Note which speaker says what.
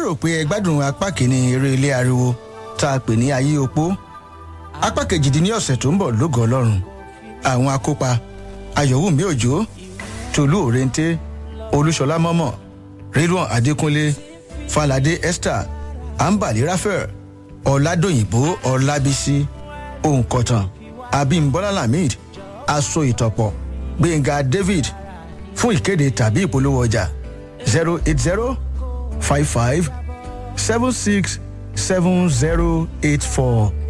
Speaker 1: lérò pé ẹ gbádùn apá kìíní eré ilé ariwo tá a pè ní ayé opó apá kejì di ní ọ̀sẹ̀ tó ń bọ̀ lógo ọlọ́run àwọn akópa ayọ̀wùmí òjò tolú òrèǹté olúṣọlá mọ́mọ́ ridwan adékúnlé falade esther ambali raphael ọ̀làdòyìnbó ọ̀làbísí òǹkọ̀tàn abimbola lamid aṣọ ìtọ̀pọ̀ gbẹ̀ngà david fún ìkéde tàbí ìpolówó ọjà zero eight zero five five seven six seven zero eight four